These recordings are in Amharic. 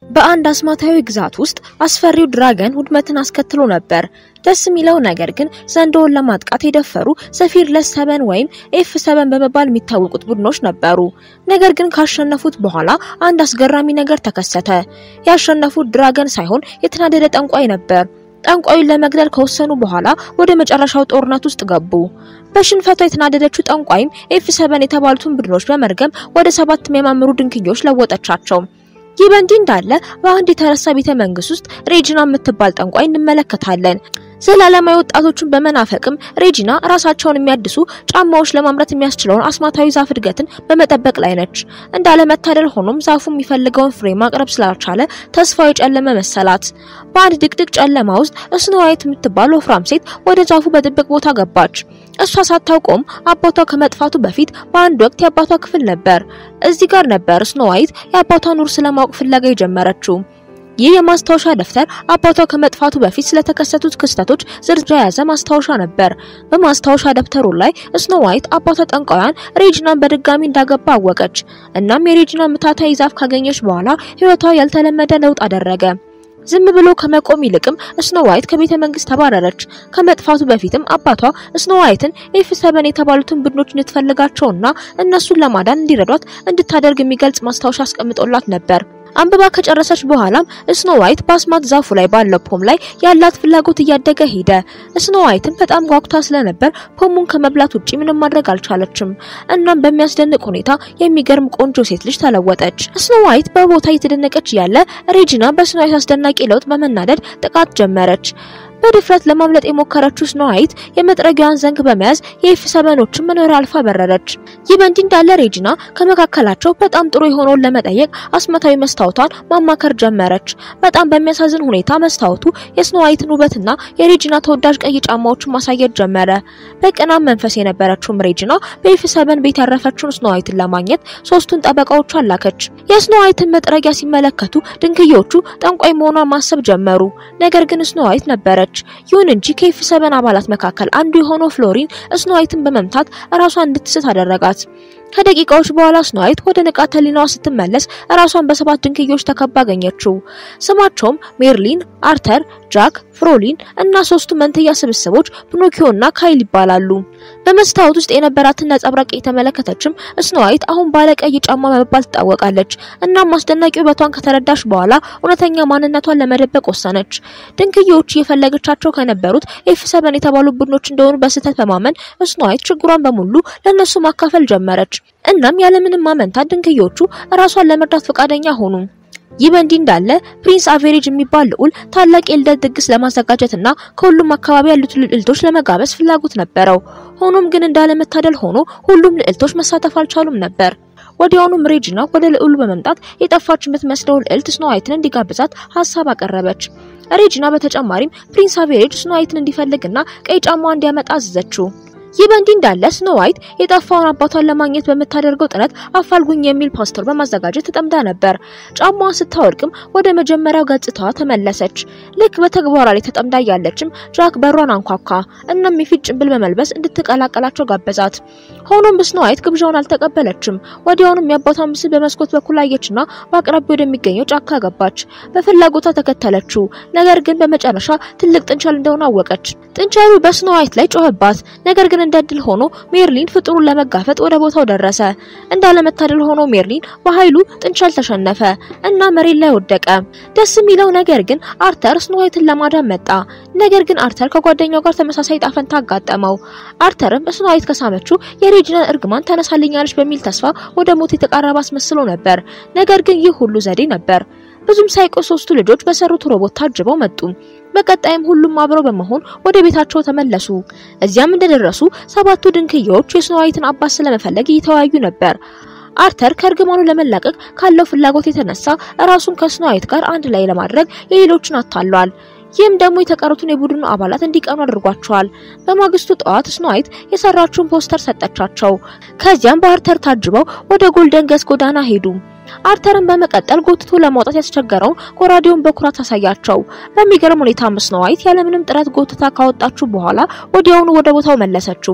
በአንድ አስማታዊ ግዛት ውስጥ አስፈሪው ድራገን ውድመትን አስከትሎ ነበር። ደስ የሚለው ነገር ግን ዘንዶውን ለማጥቃት የደፈሩ ሰፊርለስ ሰበን ወይም ኤፍ ሰበን በመባል የሚታወቁት ቡድኖች ነበሩ። ነገር ግን ካሸነፉት በኋላ አንድ አስገራሚ ነገር ተከሰተ። ያሸነፉት ድራገን ሳይሆን የተናደደ ጠንቋይ ነበር። ጠንቋዩን ለመግደል ከወሰኑ በኋላ ወደ መጨረሻው ጦርነት ውስጥ ገቡ። በሽንፈቷ የተናደደችው ጠንቋይም ኤፍ ሰበን የተባሉትን ቡድኖች በመርገም ወደ ሰባት የሚያማምሩ ድንክዮች ለወጠቻቸው። ይህ በእንዲህ እንዳለ በአንድ የተረሳ ቤተ መንግስት ውስጥ ሬጂና የምትባል ጠንቋይ እንመለከታለን። ዘላለማዊ ወጣቶችን በመናፈቅም ሬጂና ራሳቸውን የሚያድሱ ጫማዎች ለማምረት የሚያስችለውን አስማታዊ ዛፍ እድገትን በመጠበቅ ላይ ነች። እንዳለመታደል ሆኖም ዛፉ የሚፈልገውን ፍሬ ማቅረብ ስላልቻለ ተስፋው የጨለመ መሰላት። በአንድ ድቅድቅ ጨለማ ውስጥ ስኖዋይት የምትባል ወፍራም ሴት ወደ ዛፉ በጥብቅ ቦታ ገባች። እሷ ሳታውቀውም አባቷ ከመጥፋቱ በፊት በአንድ ወቅት የአባቷ ክፍል ነበር። እዚህ ጋር ነበር ስኖዋይት የአባቷን ውርስ ለማወቅ ፍለጋ የጀመረችው። ይህ የማስታወሻ ደብተር አባቷ ከመጥፋቱ በፊት ስለተከሰቱት ክስተቶች ዝርዝር የያዘ ማስታወሻ ነበር። በማስታወሻ ደብተሩ ላይ ስኖ ዋይት አባቷ ጠንቋያን ሬጂናን በድጋሚ እንዳገባ አወቀች። እናም የሬጂና ምታታዊ ዛፍ ካገኘች በኋላ ሕይወቷ ያልተለመደ ለውጥ አደረገ። ዝም ብሎ ከመቆም ይልቅም ስኖ ዋይት ከቤተ መንግስት ተባረረች። ከመጥፋቱ በፊትም አባቷ ስኖ ዋይትን ኤፍ ሰበን የተባሉትን ቡድኖች እንድትፈልጋቸውና እነሱን ለማዳን እንዲረዷት እንድታደርግ የሚገልጽ ማስታወሻ አስቀምጦላት ነበር። አንብባ ከጨረሰች በኋላም ስኖ ዋይት በአስማት ዛፉ ላይ ባለው ፖም ላይ ያላት ፍላጎት እያደገ ሄደ። ስኖ ዋይትም በጣም ጓጉታ ስለነበር ፖሙን ከመብላት ውጪ ምንም ማድረግ አልቻለችም። እናም በሚያስደንቅ ሁኔታ የሚገርም ቆንጆ ሴት ልጅ ተለወጠች። ስኖ ዋይት በቦታ እየተደነቀች ያለ ሬጂና በስኖ ዋይት አስደናቂ ለውጥ በመናደድ ጥቃት ጀመረች። በድፍረት ለማምለጥ የሞከረችው ስኖ ዋይት የመጥረጊያዋን ዘንግ በመያዝ የኤፍ ሰበኖችን መኖሪያ አልፋ በረረች። ይህ በእንዲህ እንዳለ ሬጂና ከመካከላቸው በጣም ጥሩ የሆነውን ለመጠየቅ አስማታዊ መስታወቷን ማማከር ጀመረች። በጣም በሚያሳዝን ሁኔታ መስታወቱ የስኖ ዋይትን ውበትና የሬጂና ተወዳጅ ቀይ ጫማዎችን ማሳየት ጀመረ። በቅናም መንፈስ የነበረችውም ሬጂና በኤፍ ሰበን ቤት ያረፈችውን ስኖ ዋይትን ለማግኘት ሶስቱን ጠበቃዎቿን ላከች። የስኖ ዋይትን መጥረጊያ ሲመለከቱ ድንክዮቹ ጠንቋይ መሆኗን ማሰብ ጀመሩ። ነገር ግን ስኖ ዋይት ነበረች። ይሁን እንጂ ከኤፍ ሰበን አባላት መካከል አንዱ የሆነው ፍሎሪን ስኖ ዋይትን በመምታት ራሷን እንድትስት አደረጋት። ከደቂቃዎች በኋላ ስኖ ዋይት ወደ ንቃተ ህሊናዋ ስትመለስ ራሷን በሰባት ድንክዮች ተከባ አገኘችው። ስማቸውም ሜርሊን፣ አርተር፣ ጃክ፣ ፍሮሊን እና ሶስቱ መንትያ ስብስቦች ፒኖኪዮ እና ካይል ይባላሉ። በመስታወት ውስጥ የነበራትን ነጸብራቅ የተመለከተችም ስኖ ዋይት አሁን ባለቀይ ጫማ በመባል ትታወቃለች። እናም አስደናቂ ውበቷን ከተረዳች በኋላ እውነተኛ ማንነቷን ለመደበቅ ወሰነች። ድንክዮቹ እየፈለገቻቸው ከነበሩት ኤፍ ሰበን የተባሉ ቡድኖች እንደሆኑ በስህተት በማመን ስኖ ዋይት ችግሯን በሙሉ ለእነሱ ማካፈል ጀመረች። እናም ያለምንም ማመንታት ድንክዮቹ ራሷን ለመርዳት ፈቃደኛ ሆኑ። ይህ በእንዲህ እንዳለ ፕሪንስ አቬሬጅ የሚባል ልዑል ታላቅ የልደት ድግስ ለማዘጋጀትና ከሁሉም አካባቢ ያሉት ልዕልቶች ለመጋበዝ ፍላጎት ነበረው። ሆኖም ግን እንዳለመታደል ሆኖ ሁሉም ልዕልቶች መሳተፍ አልቻሉም ነበር። ወዲያውኑም ሬጂና ወደ ልዑሉ በመምጣት የጠፋች የምትመስለው ልዕልት ስኖ ዋይትን እንዲጋብዛት ሀሳብ አቀረበች። ሬጂና በተጨማሪም ፕሪንስ አቬሬጅ ስኖ ዋይትን እንዲፈልግና ቀይ ጫማዋ እንዲያመጣ አዘዘችው። ይህ በእንዲህ እንዳለ ስኖ ዋይት የጠፋውን አባቷን ለማግኘት በምታደርገው ጥረት አፋልጉኝ የሚል ፖስተር በማዘጋጀት ተጠምዳ ነበር። ጫማዋን ስታወልቅም ወደ መጀመሪያው ገጽታዋ ተመለሰች። ልክ በተግባሯ ላይ ተጠምዳ ያለችም ጃክ በሯን አንኳኳ። እናም የፊት ጭንብል በመልበስ እንድትቀላቀላቸው ጋበዛት። ሆኖም ስኖ ዋይት ግብዣውን አልተቀበለችም። ወዲያውኑም የአባቷን ምስል በመስኮት በኩል አየችና በአቅራቢያው ወደሚገኘው ጫካ ገባች። በፍላጎቷ ተከተለችው። ነገር ግን በመጨረሻ ትልቅ ጥንቸል እንደሆነ አወቀች። ጥንቸሉ በስኖ ዋይት ላይ ጮኸባት። ነገር ግን እንደ እድል ሆኖ ሜርሊን ፍጡሩን ለመጋፈጥ ወደ ቦታው ደረሰ። እንዳለመታደል ሆኖ ሜርሊን በኃይሉ ጥንቸል ተሸነፈ እና መሬት ላይ ወደቀ። ደስ የሚለው ነገር ግን አርተር ስኖ ዋይትን ለማዳን መጣ። ነገር ግን አርተር ከጓደኛው ጋር ተመሳሳይ ጣፈንታ አጋጠመው። አርተርም ስኖ ዋይት ከሳመችው የሬጂናን እርግማን ተነሳልኛለች በሚል ተስፋ ወደ ሞት የተቃረበ አስመስሎ ነበር። ነገር ግን ይህ ሁሉ ዘዴ ነበር። ብዙም ሳይቆይ ሶስቱ ልጆች በሰሩት ሮቦት ታጅበው መጡ። በቀጣይም ሁሉም አብረው በመሆን ወደ ቤታቸው ተመለሱ። እዚያም እንደደረሱ ሰባቱ ድንክዬዎች የስኖ ዋይትን አባት ስለመፈለግ እየተወያዩ ነበር። አርተር ከእርግማኑ ለመላቀቅ ካለው ፍላጎት የተነሳ ራሱን ከስኖ ዋይት ጋር አንድ ላይ ለማድረግ የሌሎችን አታሏል። ይህም ደግሞ የተቀሩትን የቡድኑ አባላት እንዲቀኑ አድርጓቸዋል። በማግስቱ ጠዋት ስኖ ዋይት የሰራችውን ፖስተር ሰጠቻቸው። ከዚያም በአርተር ታጅበው ወደ ጎልደን ገስ ጎዳና ሄዱ። አርተርን በመቀጠል ጎትቶ ለማውጣት ያስቸገረውን ጎራዴውን በኩራት አሳያቸው። በሚገርም ሁኔታ ስኖ ዋይት ያለምንም ጥረት ጎትታ ካወጣችሁ በኋላ ወዲያውኑ ወደ ቦታው መለሰችው።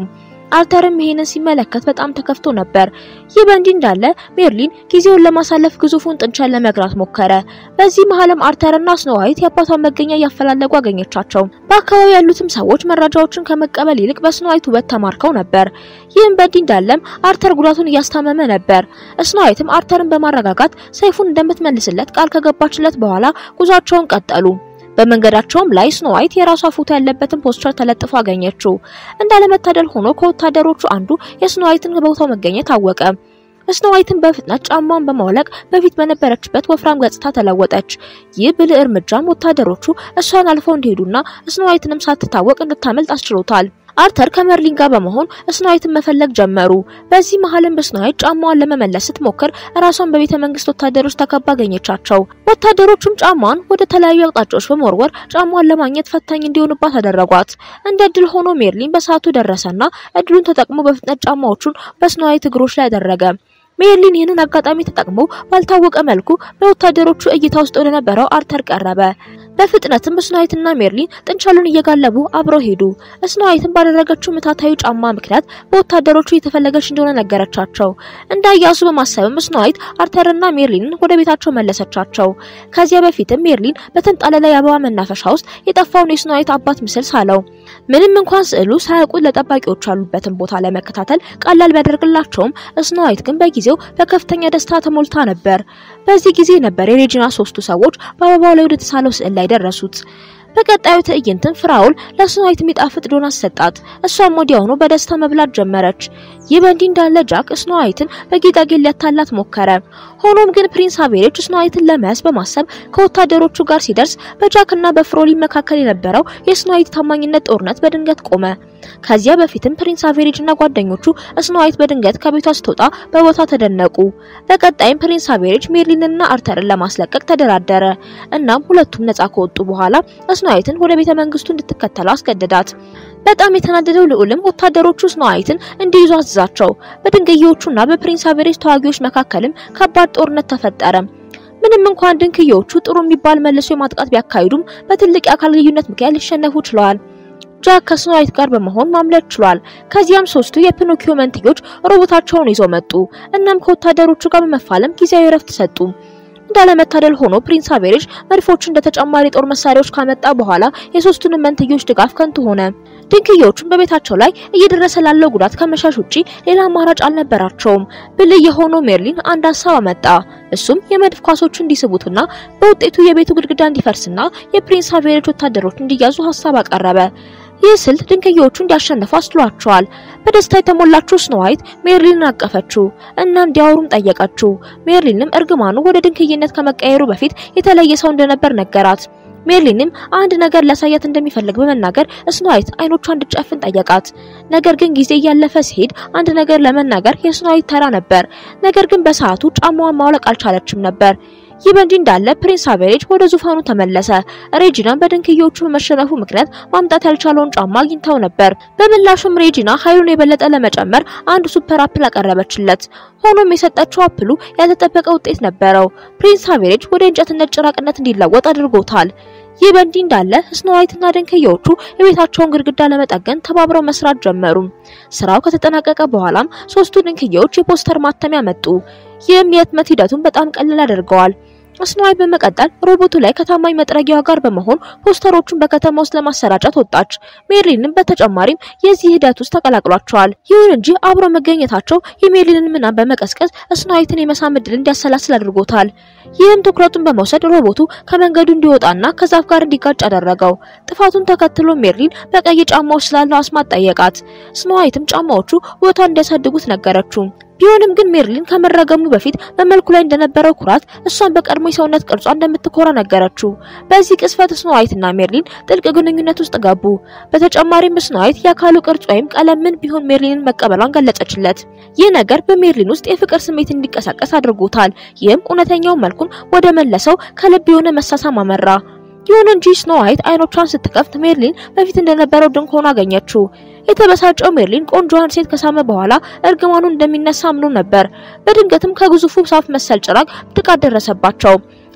አርተርም ይሄንን ሲመለከት በጣም ተከፍቶ ነበር። ይህ በእንዲህ እንዳለ ሜርሊን ጊዜውን ለማሳለፍ ግዙፉን ጥንቸል ለመግራት ሞከረ። በዚህ መሀልም አርተርና ስኖዋይት የአባቷን መገኛ እያፈላለጉ አገኘቻቸው። በአካባቢ ያሉትም ሰዎች መረጃዎችን ከመቀበል ይልቅ በስኖዋይት ውበት ተማርከው ነበር። ይህም በእንዲህ እንዳለም አርተር ጉዳቱን እያስታመመ ነበር። ስኖዋይትም አርተርን በማረጋጋት ሰይፉን እንደምትመልስለት ቃል ከገባችለት በኋላ ጉዟቸውን ቀጠሉ። በመንገዳቸውም ላይ ስኖዋይት የራሷ ፎቶ ያለበትን ፖስተር ተለጥፎ አገኘችው። እንዳለመታደል ሆኖ ከወታደሮቹ አንዱ የስኖዋይትን በቦታው መገኘት አወቀ። ስኖዋይትን በፍጥነት ጫማውን በማውለቅ በፊት በነበረችበት ወፍራም ገጽታ ተለወጠች። ይህ ብልህ እርምጃም ወታደሮቹ እሷን አልፈው እንዲሄዱና ስኖዋይትንም ሳትታወቅ እንድታመልጥ አስችሎታል። አርተር ከመርሊን ጋር በመሆን ስኖዋይትን መፈለግ ጀመሩ። በዚህ መሀልም በስኖዋይት ጫማዋን ለመመለስ ስትሞክር ራሷን በቤተ መንግስት ወታደሮች ተከባ አገኘቻቸው። ወታደሮቹም ጫማዋን ወደ ተለያዩ አቅጣጫዎች በመወርወር ጫማዋን ለማግኘት ፈታኝ እንዲሆንባት አደረጓት። እንደ እድል ሆኖ ሜርሊን በሰዓቱ ደረሰና እድሉን ተጠቅሞ በፍጥነት ጫማዎቹን በስኖዋይት እግሮች ላይ አደረገ። ሜርሊን ይህንን አጋጣሚ ተጠቅሞ ባልታወቀ መልኩ በወታደሮቹ እይታ ውስጥ ወደ ነበረው አርተር ቀረበ። በፍጥነትም ስኖዋይትና ሜርሊን ጥንቸሉን እየጋለቡ አብረው ሄዱ። ስኖዋይትን ባደረገችው ምታታዊ ጫማ ምክንያት በወታደሮቹ እየተፈለገች እንደሆነ ነገረቻቸው። እንዳያሱ በማሰብም ስኖዋይት አርተርና ሜርሊንን ወደ ቤታቸው መለሰቻቸው። ከዚያ በፊትም ሜርሊን በተንጣለለ የአበባ መናፈሻ ውስጥ የጠፋውን የስኖዋይት አባት ምስል ሳለው። ምንም እንኳን ስዕሉ ሳያውቁት ለጠባቂዎች ያሉበትን ቦታ ለመከታተል ቀላል ቢያደርግላቸውም ስኖዋይት ግን በጊዜው በከፍተኛ ደስታ ተሞልታ ነበር። በዚህ ጊዜ ነበር የሬጂና ሶስቱ ሰዎች በአበባው ላይ ወደ ተሳለው ስዕል ላይ ደረሱት። በቀጣዩ ትዕይንትም ፍራውል ለስኖዋይት የሚጣፍጥ ዶናት ሰጣት። እሷም ወዲያውኑ በደስታ መብላት ጀመረች። ይህ በእንዲህ እንዳለ ጃክ ስኖዋይትን በጌጣጌጥ ሊያታላት ሞከረ። ሆኖም ግን ፕሪንስ አቬሬጅ ስኖዋይትን ለመያዝ በማሰብ ከወታደሮቹ ጋር ሲደርስ በጃክና በፍሮሊን መካከል የነበረው የስኖዋይት ታማኝነት ጦርነት በድንገት ቆመ። ከዚያ በፊትም ፕሪንስ አቬሬጅ እና ጓደኞቹ ስኖዋይት በድንገት ከቤቷ ስትወጣ በቦታ ተደነቁ። በቀጣይም ፕሪንስ አቬሬጅ ሜርሊንና አርተርን ለማስለቀቅ ተደራደረ። እናም ሁለቱም ነጻ ከወጡ በኋላ ስኖዋይትን ወደ ቤተ መንግስቱ እንድትከተለው አስገደዳት። በጣም የተናደደው ልዑልም ወታደሮቹ ስኖዋይትን እንዲይዙ አዘዛቸው። በድንጋዮቹና በፕሪንስ አቬሬጅ ተዋጊዎች መካከልም ከባድ ጦርነት ተፈጠረ። ምንም እንኳን ድንክዮቹ ጥሩ የሚባል መልሶ የማጥቃት ቢያካሂዱም በትልቅ የአካል ልዩነት ምክንያት ሊሸነፉ ችለዋል። ጃክ ከስኖዋይት ጋር በመሆን ማምለጥ ችሏል። ከዚያም ሶስቱ የፒኖኪዮ መንትዮች ሮቦታቸውን ይዘው መጡ። እናም ከወታደሮቹ ጋር በመፋለም ጊዜያዊ ረፍት ሰጡ። እንዳለመታደል ሆኖ ፕሪንስ አቬሬጅ መድፎቹ እንደ ተጨማሪ ጦር መሳሪያዎች ካመጣ በኋላ የሶስቱንም መንትዮች ድጋፍ ከንቱ ሆነ። ድንክዮቹም በቤታቸው ላይ እየደረሰ ላለው ጉዳት ከመሻሽ ውጪ ሌላ አማራጭ አልነበራቸውም። ብልህ የሆነው ሜርሊን አንድ ሀሳብ አመጣ። እሱም የመድፍ ኳሶቹ እንዲስቡትና በውጤቱ የቤቱ ግድግዳ እንዲፈርስና የፕሪንስ አቬሬጅ ወታደሮች እንዲያዙ ሀሳብ አቀረበ። ይህ ስልት ድንክዮቹ እንዲያሸንፉ አስችሏቸዋል። በደስታ የተሞላችው ስኖዋይት ሜርሊንን አቀፈችው እና እንዲያወሩም ጠየቀችው። ሜርሊንም እርግማኑ ወደ ድንክይነት ከመቀየሩ በፊት የተለየ ሰው እንደነበር ነገራት። ሜርሊንም አንድ ነገር ሊያሳያት እንደሚፈልግ በመናገር ስኖዋይት አይኖቿ እንድትጨፍን ጠየቃት። ነገር ግን ጊዜ እያለፈ ሲሄድ አንድ ነገር ለመናገር የስኖዋይት ተራ ነበር። ነገር ግን በሰዓቱ ጫማዋን ማውለቅ አልቻለችም ነበር። ይህ በእንዲህ እንዳለ ፕሪንስ አቬሬጅ ወደ ዙፋኑ ተመለሰ። ሬጂና በድንክዮቹ በመሸነፉ ምክንያት ማምጣት ያልቻለውን ጫማ አግኝታው ነበር። በምላሹም ሬጂና ኃይሉን የበለጠ ለመጨመር አንድ ሱፐር አፕል አቀረበችለት። ሆኖም የሰጠችው አፕሉ ያልተጠበቀ ውጤት ነበረው። ፕሪንስ አቬሬጅ ወደ እንጨትነት ጭራቅነት እንዲለወጥ አድርጎታል። ይህ በእንዲህ እንዳለ ስኖዋይትና ድንክዮቹ የቤታቸውን ግድግዳ ለመጠገን ተባብረው መስራት ጀመሩ። ስራው ከተጠናቀቀ በኋላም ሶስቱ ድንክዮች የፖስተር ማተሚያ መጡ። ይህም የህትመት ሂደቱን በጣም ቀላል ያደርገዋል። ስኖዋይት በመቀጠል ሮቦቱ ላይ ከታማኝ መጥረጊያዋ ጋር በመሆን ፖስተሮቹን በከተማ ውስጥ ለማሰራጨት ወጣች። ሜርሊንም በተጨማሪም የዚህ ሂደት ውስጥ ተቀላቅሏቸዋል። ይሁን እንጂ አብረው መገኘታቸው የሜርሊንን ምናም በመቀስቀስ ስኖዋይትን የመሳም ዕድል እንዲያሰላስል አድርጎታል። ይህም ትኩረቱን በመውሰድ ሮቦቱ ከመንገዱ እንዲወጣና ከዛፍ ጋር እንዲጋጭ አደረገው። ጥፋቱን ተከትሎ ሜርሊን በቀይ ጫማዎች ስላለው አስማት ጠየቃት። ስኖዋይትም ጫማዎቹ ውበቷን እንዲያሳድጉት ነገረችው። ቢሆንም ግን ሜርሊን ከመረገሙ በፊት በመልኩ ላይ እንደነበረው ኩራት እሷን በቀድሞ የሰውነት ቅርጿ እንደምትኮራ ነገረችው። በዚህ ቅስፈት ስኖዋይትና ሜርሊን ጥልቅ ግንኙነት ውስጥ ገቡ። በተጨማሪም ስኖዋይት የአካሉ ቅርጽ ወይም ቀለም ምን ቢሆን ሜርሊንን መቀበሏን ገለጸችለት። ይህ ነገር በሜርሊን ውስጥ የፍቅር ስሜት እንዲቀሳቀስ አድርጎታል። ይህም እውነተኛው መልኩን ወደ መለሰው ከልብ የሆነ መሳሳም አመራ። ይሁን እንጂ ስኖዋይት አይኖቿን ስትከፍት ሜርሊን በፊት እንደነበረው ድንክ ሆኖ አገኘችው። የተበሳጨው ሜርሊን ቆንጆዋን ሴት ከሳመ በኋላ እርግማኑን እንደሚነሳ አምኖ ነበር። በድንገትም ከግዙፉ ዛፍ መሰል ጭራቅ ጥቃት ደረሰባቸው።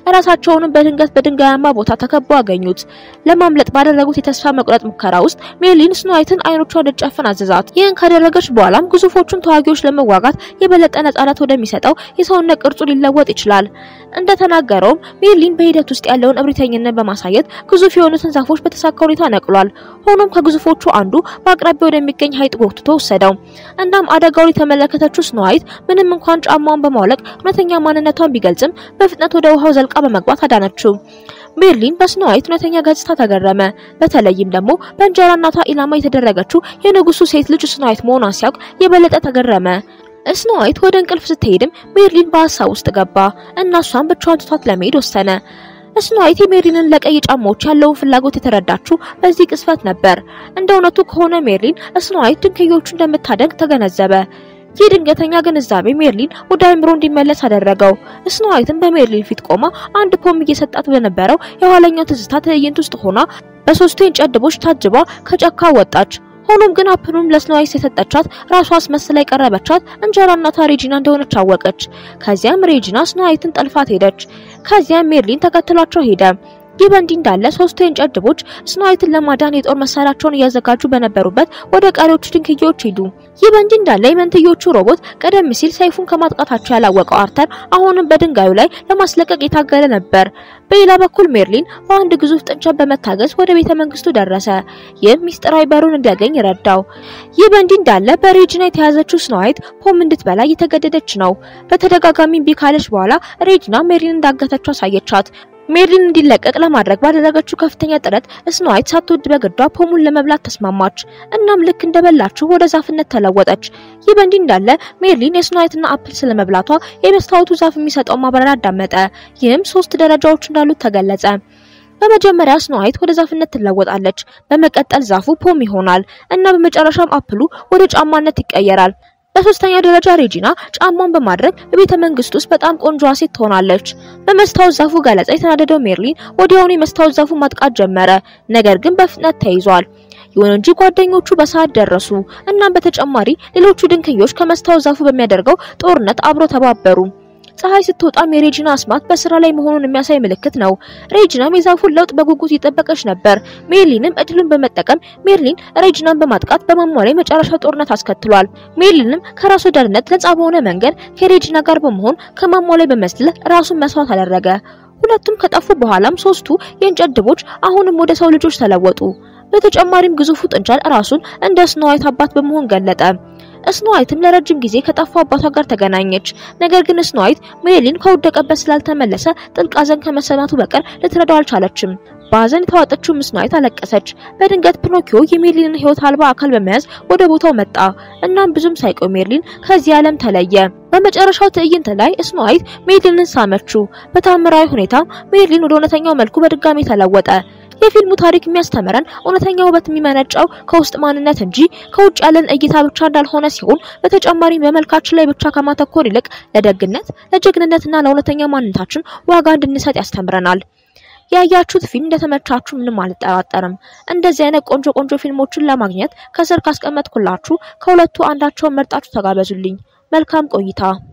ራሳቸውንም በድንገት በድንጋያማ ቦታ ተከበው አገኙት። ለማምለጥ ባደረጉት የተስፋ መቁረጥ ሙከራ ውስጥ ሜርሊን ስኖ ዋይትን አይኖቿን እንድትጨፍን አዘዛት። ይህን ካደረገች በኋላም ግዙፎቹን ተዋጊዎች ለመዋጋት የበለጠ ነጻነት ወደሚሰጠው የሰውነት ቅርጹ ሊለወጥ ይችላል። እንደተናገረውም ሜርሊን በሂደት ውስጥ ያለውን እብሪተኝነት በማሳየት ግዙፍ የሆኑትን ዛፎች በተሳካ ሁኔታ ነቅሏል። ሆኖም ከግዙፎቹ አንዱ በአቅራቢያ ወደሚገኝ ሐይቅ ጎትቶ ወሰደው። እናም አደጋውን የተመለከተችው ስኖ ዋይት ምንም እንኳን ጫማውን በማውለቅ እውነተኛ ማንነቷን ቢገልጽም በፍጥነት ወደ ውሃው ዘልቃ በመግባት አዳነችው። ሜርሊን በስኖ ዋይት እውነተኛ ገጽታ ተገረመ። በተለይም ደግሞ በእንጀራ እናቷ ኢላማ የተደረገችው የንጉሱ ሴት ልጅ ስኖ ዋይት መሆኗን ሲያውቅ የበለጠ ተገረመ። ስኖ ዋይት ወደ እንቅልፍ ስትሄድም ሜርሊን በሀሳብ ውስጥ ገባ እና እሷን ብቻዋን ትቷት ለመሄድ ወሰነ። ስኖ ዋይት የሜርሊንን ለቀይ ጫማዎች ያለውን ፍላጎት የተረዳችው በዚህ ቅስፈት ነበር። እንደ እውነቱ ከሆነ ሜርሊን ስኖ ዋይት ድንጋዮቹ እንደምታደንቅ ተገነዘበ። ይህ ድንገተኛ ግንዛቤ ሜርሊን ወደ አእምሮ እንዲመለስ አደረገው። ስኖ ዋይትን በሜርሊን ፊት ቆማ አንድ ፖም እየሰጣት በነበረው የኋለኛው ትዝታ ትዕይንት ውስጥ ሆና በሶስቱ የእንጨት ድቦች ታጅባ ከጫካ ወጣች። ሆኖም ግን አፕሉም ለስኖ ዋይት የሰጠቻት ራሷ አስመስላ የቀረበቻት እንጀራ እናቷ ሬጂና እንደሆነች አወቀች። ከዚያም ሬጂና ስኖ ዋይትን ጠልፋት ሄደች። ከዚያም ሜርሊን ተከትሏቸው ሄደ። ይህ በእንዲህ እንዳለ ሶስቱ የእንጨት ድቦች ስኖ ዋይትን ለማዳን የጦር መሳሪያቸውን እያዘጋጁ በነበሩበት ወደ ቀሪዎቹ ድንክዮች ሄዱ። ይህ በእንዲህ እንዳለ የመንትዮቹ ሮቦት ቀደም ሲል ሰይፉን ከማጥቃታቸው ያላወቀው አርተር አሁንም በድንጋዩ ላይ ለማስለቀቅ የታገለ ነበር። በሌላ በኩል ሜርሊን በአንድ ግዙፍ ጥንቸል በመታገዝ ወደ ቤተ መንግስቱ ደረሰ። ይህም ሚስጥራዊ በሩን እንዲያገኝ ረዳው። ይህ በእንዲህ እንዳለ በሬጂና የተያዘችው ስኖ ዋይት ፖም እንድትበላ እየተገደደች ነው። በተደጋጋሚ እምቢ ካለች በኋላ ሬጂና ሜርሊን እንዳገተችው አሳየቻት። ሜርሊን እንዲለቀቅ ለማድረግ ባደረገችው ከፍተኛ ጥረት ስኖ ዋይት ሳትወድ በግዷ ፖሙን ለመብላት ተስማማች። እናም ልክ እንደበላችው ወደ ዛፍነት ተለወጠች። ይህ በእንዲህ እንዳለ ሜርሊን የስኖ ዋይትና አፕል ስለመብላቷ የመስታወቱ ዛፍ የሚሰጠው ማብራሪያ አዳመጠ። ይህም ሶስት ደረጃዎች እንዳሉት ተገለጸ። በመጀመሪያ ስኖ ዋይት ወደ ዛፍነት ትለወጣለች። በመቀጠል ዛፉ ፖም ይሆናል እና በመጨረሻም አፕሉ ወደ ጫማነት ይቀየራል። በሶስተኛ ደረጃ ሬጂና ጫማውን በማድረግ በቤተ መንግስት ውስጥ በጣም ቆንጆዋ ሴት ትሆናለች። በመስታወት ዛፉ ገለጻ የተናደደው ሜርሊን ወዲያውኑ የመስታወት ዛፉ ማጥቃት ጀመረ። ነገር ግን በፍጥነት ተይዟል። ይሁን እንጂ ጓደኞቹ በሰዓት ደረሱ። እናም በተጨማሪ ሌሎቹ ድንክዮች ከመስታወት ዛፉ በሚያደርገው ጦርነት አብሮ ተባበሩ። ፀሐይ ስትወጣም የሬጂና አስማት በስራ ላይ መሆኑን የሚያሳይ ምልክት ነው። ሬጂናም የዛፉን ለውጥ በጉጉት እየጠበቀች ነበር። ሜርሊንም እድሉን በመጠቀም ሜርሊን ሬጂናን በማጥቃት በማሟ ላይ መጨረሻ ጦርነት አስከትሏል። ሜርሊንም ከራሱ ደህንነት ነጻ በሆነ መንገድ ከሬጂና ጋር በመሆን ከማሟ ላይ በመስለህ ራሱን መስዋዕት አደረገ። ሁለቱም ከጠፉ በኋላም ሶስቱ የእንጨት ድቦች አሁንም ወደ ሰው ልጆች ተለወጡ። በተጨማሪም ግዙፉ ጥንቸል ራሱን እንደ ስኖ ዋይት አባት በመሆን ገለጠ። ስኖ ዋይትም ለረጅም ጊዜ ከጠፋው አባቷ ጋር ተገናኘች። ነገር ግን ስኖ ዋይት ሜርሊን ከወደቀበት ስላልተመለሰ ጥልቅ ሐዘን ከመሰማቱ በቀር ልትረዳው አልቻለችም። በሐዘን የተዋጠችው ስኖ ዋይት አለቀሰች። በድንገት ፒኖኪዮ የሜርሊንን ሕይወት አልባ አካል በመያዝ ወደ ቦታው መጣ። እናም ብዙም ሳይቆይ ሜርሊን ከዚህ ዓለም ተለየ። በመጨረሻው ትዕይንት ላይ ስኖ ዋይት ሜርሊንን ሳመችው። በታምራዊ ሁኔታ ሜርሊን ወደ እውነተኛው መልኩ በድጋሚ ተለወጠ። የፊልሙ ታሪክ የሚያስተምረን እውነተኛ ውበት የሚመነጨው ከውስጥ ማንነት እንጂ ከውጭ ያለን እይታ ብቻ እንዳልሆነ ሲሆን በተጨማሪም በመልካችን ላይ ብቻ ከማተኮር ይልቅ ለደግነት፣ ለጀግንነትና ለእውነተኛ ማንነታችን ዋጋ እንድንሰጥ ያስተምረናል። ያያችሁት ፊልም እንደተመቻችሁ ምንም አልጠራጠርም። እንደዚህ አይነት ቆንጆ ቆንጆ ፊልሞችን ለማግኘት ከስር ካስቀመጥኩላችሁ ከሁለቱ አንዳቸውን መርጣችሁ ተጋበዙልኝ። መልካም ቆይታ